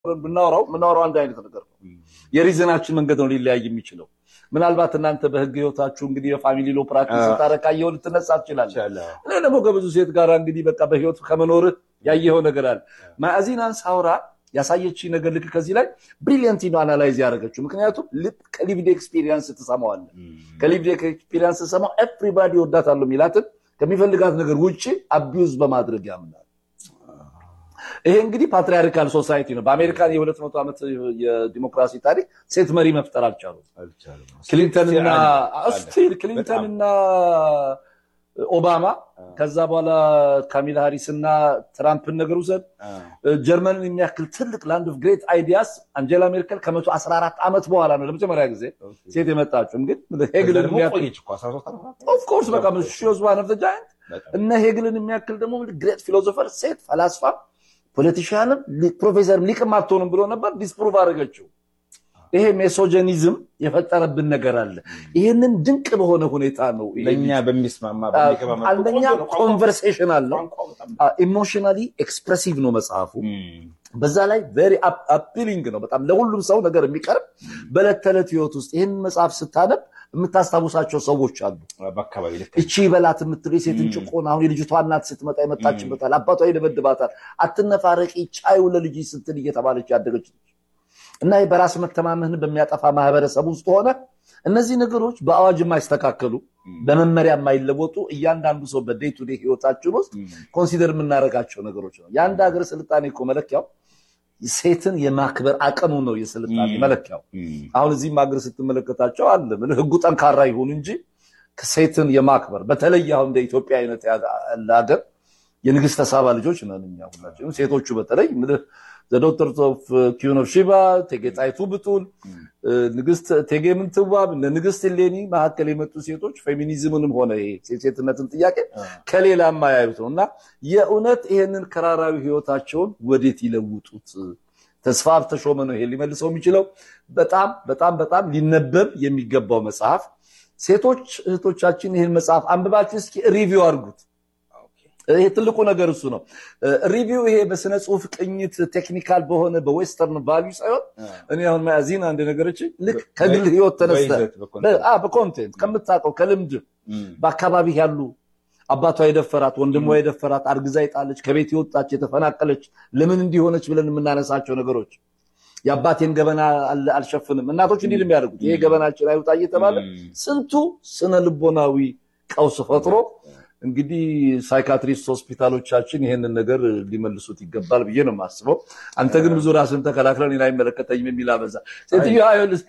ብናወራው የምናወራው አንድ አይነት ነገር ነው። የሪዝናችን መንገድ ነው ሊለያይ የሚችለው። ምናልባት እናንተ በህግ ህይወታችሁ እንግዲህ የፋሚሊ ሎ ፕራክቲስ ስታረቃየው ልትነሳ ትችላለህ። እኔ ደግሞ ከብዙ ሴት ጋር እንግዲህ በቃ በህይወት ከመኖርህ ያየኸው ነገር አለ። ማዕዚናን ሳውራ ያሳየች ነገር ልክ ከዚህ ላይ ብሪሊየንት ነው አናላይዝ ያደረገችው። ምክንያቱም ከሊቪድ ኤክስፒሪየንስ ትሰማዋለህ። ከሊቪድ ኤክስፒሪየንስ ትሰማው ኤቭሪባዲ ወዳታለሁ የሚላትን ከሚፈልጋት ነገር ውጭ አቢዩዝ በማድረግ ያምናል። ይሄ እንግዲህ ፓትሪያርካል ሶሳይቲ ነው። በአሜሪካን የሁለት መቶ ዓመት የዲሞክራሲ ታሪክ ሴት መሪ መፍጠር አልቻሉም። ክሊንተንና ስቲል ክሊንተንና ኦባማ ከዛ በኋላ ካሚላ ሃሪስ እና ትራምፕን ነገር ውሰድ። ጀርመንን የሚያክል ትልቅ ላንድ ኦፍ ግሬት አይዲያስ አንጀላ ሜርከል ከመቶ አስራ አራት ዓመት በኋላ ነው ለመጀመሪያ ጊዜ ሴት የመጣችው። ግን ሄግልን ኦፍኮርስ በቃ ሺዝ ዋን ኦፍ ዘ ጃይንት እነ ሄግልን የሚያክል ደግሞ ግሬት ፊሎዞፈር ሴት ፈላስፋ ፖለቲሽያንም ፕሮፌሰርም ሊቅም አትሆንም ብሎ ነበር። ዲስፕሩቭ አደረገችው። ይሄ ሜሶጀኒዝም የፈጠረብን ነገር አለ። ይህንን ድንቅ በሆነ ሁኔታ ነው ለእኛ በሚስማማ አንደኛ ኮንቨርሴሽን አለው። ኢሞሽናሊ ኤክስፕሬሲቭ ነው መጽሐፉ። በዛ ላይ ቬሪ አፒሊንግ ነው በጣም ለሁሉም ሰው ነገር የሚቀርብ በዕለት ተዕለት ህይወት ውስጥ ይህን መጽሐፍ ስታነብ የምታስታውሳቸው ሰዎች አሉ። እቺ በላት የምትለው የሴትን ጭቆና አሁን የልጅቷ እናት ስትመጣ የመጣችበታል። አባቷ ይደበድባታል። አትነፋረቂ ቻዩ ለልጅ ስትል እየተባለች ያደገች እና በራስ መተማመን በሚያጠፋ ማህበረሰብ ውስጥ ሆነ እነዚህ ነገሮች በአዋጅ የማይስተካከሉ በመመሪያ የማይለወጡ እያንዳንዱ ሰው በዴይ ቱ ዴይ ህይወታችን ውስጥ ኮንሲደር የምናደርጋቸው ነገሮች ነው። የአንድ ሀገር ስልጣኔ እኮ መለኪያው ሴትን የማክበር አቅሙ ነው የስልጣኔ መለኪያው። አሁን እዚህም ሀገር ስትመለከታቸው አለ ምን ህጉ ጠንካራ ይሁን እንጂ ሴትን የማክበር በተለይ አሁን እንደ ኢትዮጵያ አይነት ያለ ሀገር የንግስተ ሳባ ልጆች ነን እኛ ሁላችንም ሴቶቹ በተለይ ዘዶክተር ኦፍ ኪዩን ኦፍ ሺባ እቴጌ ጣይቱ ብጡል፣ ንግስት እቴጌ ምንትዋብ፣ ንግስት ሌኒ መካከል የመጡ ሴቶች ፌሚኒዝምንም ሆነ ሴትነትን ጥያቄ ከሌላ የማያዩት ነው እና የእውነት ይሄንን ከራራዊ ህይወታቸውን ወዴት ይለውጡት? ተስፋ ተሾመ ነው ይሄ ሊመልሰው የሚችለው። በጣም በጣም በጣም ሊነበብ የሚገባው መጽሐፍ። ሴቶች እህቶቻችን ይህን መጽሐፍ አንብባችሁ እስኪ ሪቪው አድርጉት። ይሄ ትልቁ ነገር እሱ ነው። ሪቪው ይሄ በስነ ጽሁፍ ቅኝት ቴክኒካል በሆነ በዌስተርን ቫሊዩ ሳይሆን እኔ አሁን ማያዚን አንድ ነገሮች ልክ ከግል ህይወት ተነስተ በኮንቴንት ከምታውቀው ከልምድ በአካባቢ ያሉ አባቷ የደፈራት ወንድሟ የደፈራት አርግዛ የጣለች ከቤት የወጣች የተፈናቀለች ለምን እንዲሆነች ብለን የምናነሳቸው ነገሮች የአባቴን ገበና አልሸፍንም እናቶች እንዲህ የሚያደርጉት ይሄ ገበናችን አይውጣ እየተባለ ስንቱ ስነ ልቦናዊ ቀውስ ፈጥሮ እንግዲህ ሳይካትሪስት ሆስፒታሎቻችን ይሄንን ነገር ሊመልሱት ይገባል ብዬ ነው የማስበው። አንተ ግን ብዙ ራስን ተከላክለን እኔን አይመለከተኝም የሚል አበዛ። ሴትዮዋ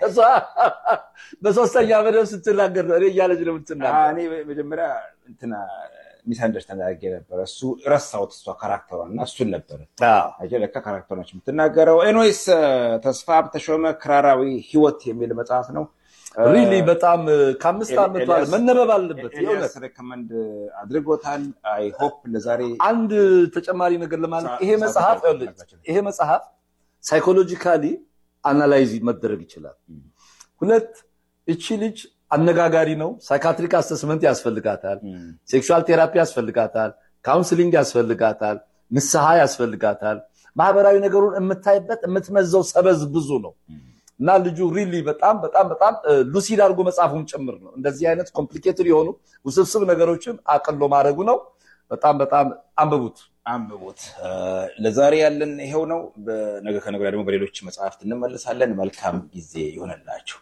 በሶስተኛ መደብ ስትናገር ነው እኔ እያለች ነው የምትናገር። እኔ መጀመሪያ እንትና ሚስ አንደርስታንድ አድርጌ ነበረ። እሱ ረሳሁት፣ እሷ ካራክተሯን እና እሱን ነበረ ለካ ካራክተር ነች የምትናገረው። ኤኖይስ ተስፋ ተሾመ ክራራዊ ህይወት የሚል መጽሐፍ ነው። ሪሊ በጣም ከአምስት ዓመት በኋላ መነበብ አለበት። ኤልያስ ሬኮመንድ አድርጎታል። አይ ሆፕ ለዛሬ አንድ ተጨማሪ ነገር ለማለት ይሄ መጽሐፍ ይሄ መጽሐፍ ሳይኮሎጂካሊ አናላይዝ መደረግ ይችላል። ሁለት እቺ ልጅ አነጋጋሪ ነው። ሳይካትሪክ አሰስመንት ያስፈልጋታል። ሴክሹዋል ቴራፒ ያስፈልጋታል። ካውንስሊንግ ያስፈልጋታል። ንስሐ ያስፈልጋታል። ማህበራዊ ነገሩን የምታይበት የምትመዘው ሰበዝ ብዙ ነው። እና ልጁ ሪሊ በጣም በጣም በጣም ሉሲድ አድርጎ መጽሐፉን ጭምር ነው። እንደዚህ አይነት ኮምፕሊኬትድ የሆኑ ውስብስብ ነገሮችን አቅሎ ማድረጉ ነው። በጣም በጣም አንብቡት አንብቡት። ለዛሬ ያለን ይሄው ነው። ነገ ከነገ ደግሞ በሌሎች መጽሐፍት እንመለሳለን። መልካም ጊዜ ይሆነላችሁ።